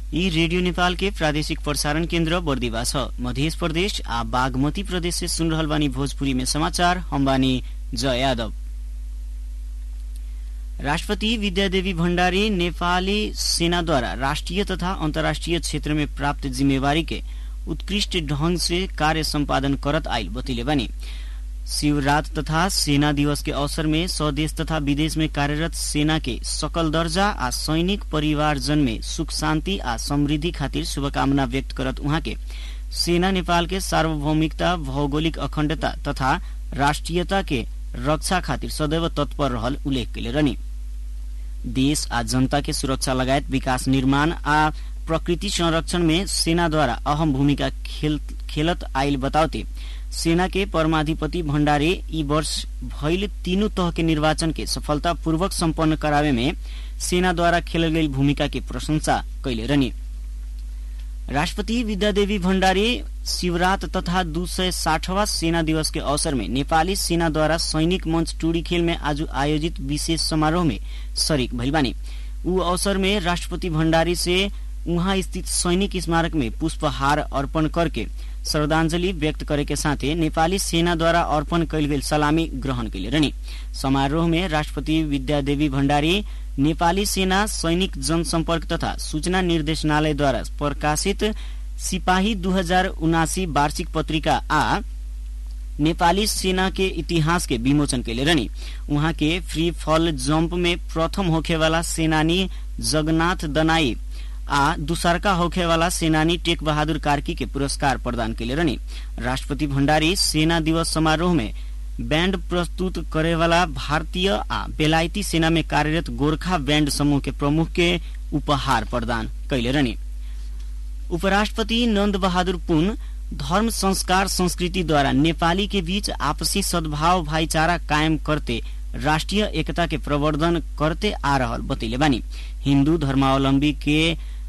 यी रेडियो नेपाल के प्रादेशिक प्रसारण केन्द्र बर्दिवा छ मध्य प्रदेश आ बागमती प्रदेश से सुन रहल बानी भोजपुरी में समाचार हम बानी जय यादव राष्ट्रपति विद्यादेवी भण्डारी नेपाली सेनाद्वारा राष्ट्रिय तथा अन्तर्राष्ट्रिय क्षेत्र में प्राप्त जिम्मेवारी के उत्कृष्ट ढंग से कार्य सम्पादन करत आइल बतैले बानी शिवरात तथा सेना दिवस के अवसर में स्वदेश तथा विदेश में कार्यरत सेना के सकल दर्जा आ सैनिक परिवारजन में सुख शान्ति आ समृद्धि खातिर शुभकामना व्यक्त करत उहाँ के सेना नेपाल के सार्वभौमिकता भौगोलिक अखण्डता तथा राष्ट्रियता के रक्षा खातिर सदैव तत्पर रहल उल्लेख कैले रहनी देश आ जनता के सुरक्षा लगायत विकास निर्माण आ प्रकृति संरक्षण में सेनाद्वारा अहम भूमिका खेल, खेलत आइल बताउते सेना के परमाधिपति भण्डारे यी वर्ष भइल तीनों तह के निर्वाचन के सफलतापूर्वक सम्पन्न करावे में सेनाद्वारा खेलल गई भूमिका के प्रशंसा कैले रहनी राष्ट्रपति विद्यादेवी भण्डारी शिवरात तथा दू सय साठवा सेना दिवस के अवसर में नेपाली सेनाद्वारा सैनिक मंच टूडी खेल में आज आयोजित विशेष समारोह में शरीक भइल बानी ऊ अवसर में राष्ट्रपति भण्डारी से उहाँ स्थित सैनिक स्मारक में पुष्पहार अर्पण करके श्रद्धांजलि व्यक्त करे के साथे नेपाली सेनाद्वारा अर्पण कैल गेल सलामी ग्रहण कैले रहनी समारोह में राष्ट्रपति विद्यादेवी भण्डारी नेपाली सेना सैनिक जनसम्पर्क तथा सूचना निर्देशनालयद्वारा प्रकाशित सिपाही दू हजार उनासी वार्षिक पत्रिका आ नेपाली सेना के इतिहास के विमोचन कैले रहनी उहाँ के फ्री फॉल जम्प में प्रथम होखेवाला सेनानी जगन्नाथ दनाई आ दुसरका होखेवाला सेनानी टेक बहादुर कार्की के पुरस्कार प्रदान कैले रहनी राष्ट्रपति भण्डारी सेना दिवस समारोह में बैंड प्रस्तुत करेवाला भारतीय आ बेलायती सेना में कार्यरत गोरखा बैंड समूह के प्रमुख के उपहार प्रदान कैले रहनी उपराष्ट्रपति नन्द बहादुर पुन धर्म संस्कार संस्कृतिद्वारा नेपाली के बीच आपसी सद्भाव भाईचारा कायम करते राष्ट्रिय एकता के प्रवर्धन करते आ रहल बतैले बानी हिन्दू धर्मावलम्बी के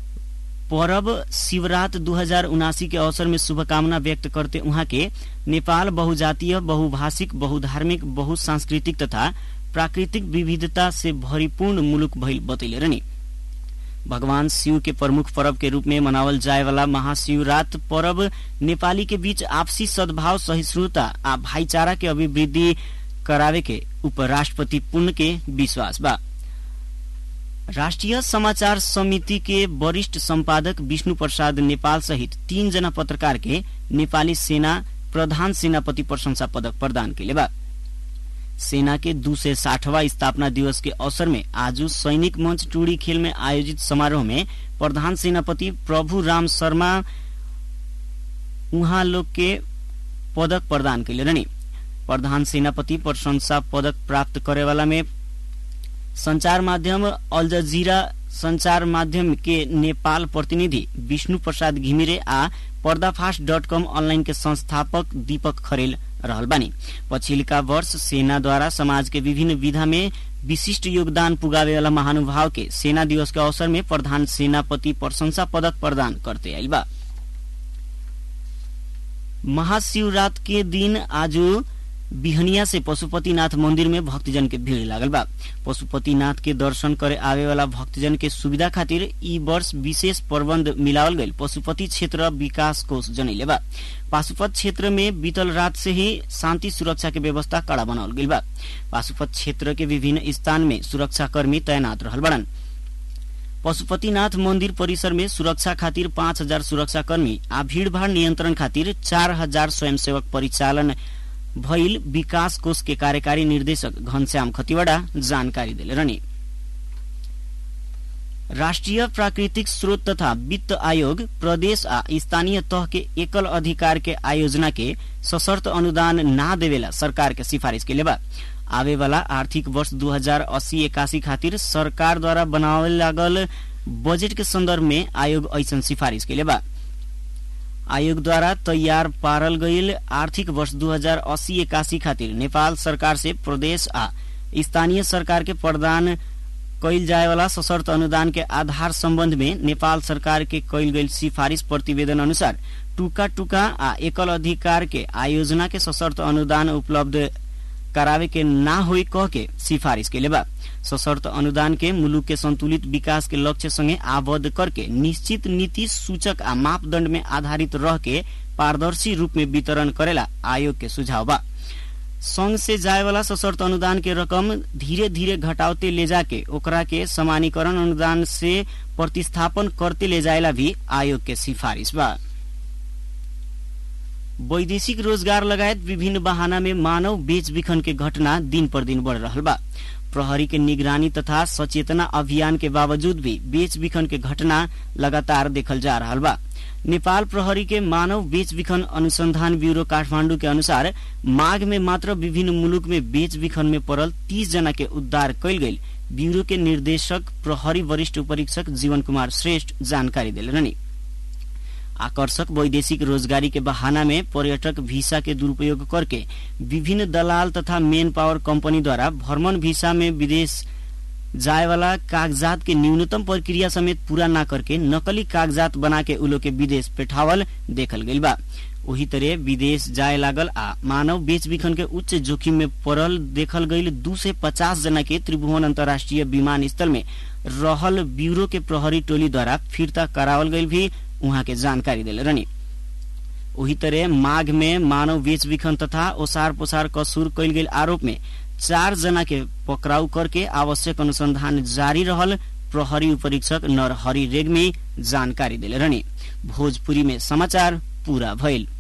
परब शिवरात दू हजार उनासी के अवसर में शुभकामना व्यक्त करते उहाँ के नेपाल बहुजातीय बहुभाषिक बहुधार्मिक बहुसांस्कृतिक तथा प्राकृतिक विविधता से भरिपूर्ण मुलुक भइल बतैले रहनी भगवान शिव के प्रमुख पर्व के रूप में मनावल जाए वाला महाशिवरात पर्व नेपाली के बीच आपसी सद्भाव सहिष्णुता आ भाईचारा के अभिवृद्धि करावे के उपराष्ट्रपति पुण्य के विश्वास बा राष्ट्रिय समाचार समिति के वरिष्ठ संपादक विष्णु प्रसाद नेपाल सहित तीन जना पत्रकार के नेपाली सेना प्रधान सेनापति प्रशंसा पदक प्रदान कैले बा सेना के दू सय साठवा स्थापना दिवस के अवसर में आज सैनिक मंच टूडी खेल में आयोजित समारोह में प्रधान सेनापति प्रभु राम शर्मा उहाँ लोग के पदक प्रदान कैले रहनी प्रधान सेनापति प्रशंसा पदक प्राप्त करेवाला में संचार माध्यम अल जजीरा संचार माध्यम के नेपाल प्रतिनिधि विष्णु प्रसाद घिमिरे आ पर्दाफाश डट कम ऑनलाइन के संस्थापक दीपक खरेल रहल बानी पछिल्का वर्ष सेनाद्वारा समाज के विभिन्न विधा में विशिष्ट योगदान पुगावे वाला महानुभाव के सेना दिवस के अवसर में प्रधान सेनापति प्रशंसा पदक प्रदान करते आइल बा महाशिवरात के दिन आज बिहनिया से पशुपतिनाथ मंदिर में भक्तजन के भीड़ लागल बा पशुपतिनाथ के दर्शन करे आवे वाला भक्तजन के सुविधा खातिर ई वर्ष विशेष प्रबंध मिलावल गईल पशुपति क्षेत्र विकास कोष जनैले बा पाशुपत क्षेत्र में बीतल रात से ही शांति सुरक्षा के व्यवस्था कड़ा बनावल गईल बा पाशुपत क्षेत्र के विभिन्न स्थान में सुरक्षा कर्मी तैनात रहल बड़न पशुपतिनाथ मंदिर परिसर में सुरक्षा खातिर पाँच हजार सुरक्षा कर्मी आ भीड़भाड़ नियंत्रण खातिर चार हजार स्वयंसेवक परिचालन भइल विकास कोष के कार्यकारी निर्देशक घनश्याम खतिवड़ा जानकारी दिले रहनी राष्ट्रिय प्राकृतिक स्रोत तथा वित्त आयोग प्रदेश आ स्थानीय तह के एकल अधिकार के आयोजना के सशर्त अनुदान ना देवेला सरकार के सिफारिश के लेबा आवे वाला आर्थिक वर्ष दू हजार अस्सी इक्यासी खातिर सरकार द्वारा बनावे लागल बजट के संदर्भ में आयोग ऐसन सिफारिश के लेबा आयोग द्वारा तैयार पारल गईल आर्थिक वर्ष दू हजार अस्सी इक्यासी खातिर नेपाल सरकार से प्रदेश आ स्थानीय सरकार के प्रदान कैल जाए वाला सशर्त अनुदान के आधार संबंध में नेपाल सरकार के कैल गईल सिफारिश प्रतिवेदन अनुसार टुका टुका आ एकल अधिकार के आयोजना के सशर्त अनुदान उपलब्ध करावे के ना होई कह के सिफारिश के बा सशर्त अनुदान के मुलुक के संतुलित विकास के लक्ष्य संगे आबद्ध करके निश्चित नीति सूचक आ मापदण्ड में आधारित रह के पारदर्शी रूप में वितरण करेला आयोग के सुझाव बा संघ से जाए वाला सशर्त अनुदान के रकम धीरे धीरे घटावते ले जाके ओकरा के समानीकरण अनुदान से प्रतिस्थापन करते ले जाएला भी आयोग के सिफारिश बा वैदेशिक रोजगार लगायत विभिन्न बहाना में मानव बेच बिखन के घटना दिन पर दिन बढ़ रहा बा प्रहरी के निगरानी तथा सचेतना अभियान के बावजूद भी बेच बिखन के घटना लगातार देखल जा रहा बा नेपाल प्रहरी के मानव बेच बिखन अनुसंधान ब्यूरो काठमांडू के अनुसार माघ में मात्र विभिन्न मुलुक में बेच बिखन में पड़ल तीस जना के उद्धार कैल गई ब्यूरो के निर्देशक प्रहरी वरिष्ठ उपरीक्षक जीवन कुमार श्रेष्ठ जानकारी दिले रहनी आकर्षक वैदेशिक रोजगारी के बहाना में पर्यटक वीसा के दुरुपयोग करके विभिन्न दलाल तथा मेन पावर कंपनी द्वारा भ्रमण वीसा में विदेश जाए वाला कागजात के न्यूनतम प्रक्रिया समेत पूरा न करके नकली कागजात बना के उलो के विदेश पेठावल देखल गई बा वही तरह विदेश जाए लागल आ मानव बेच बिखन के उच्च जोखिम में पड़ल देखल गई दू से पचास जना के त्रिभुवन अंतर्राष्ट्रीय विमानस्थल में रहल ब्यूरो के प्रहरी टोली द्वारा फिरता करावल गई भी उहाँ के जानकारी दिले रहनी वही तरह माघ में मानव बेच बिखन तथा ओसार पोसार कसूर कैल गेल आरोप में चार जना के पकड़ाउ करके आवश्यक अनुसंधान जारी रहल प्रहरी उपरीक्षक नरहरि रेग्मी जानकारी दिले रहनी भोजपुरी में समाचार पूरा भइल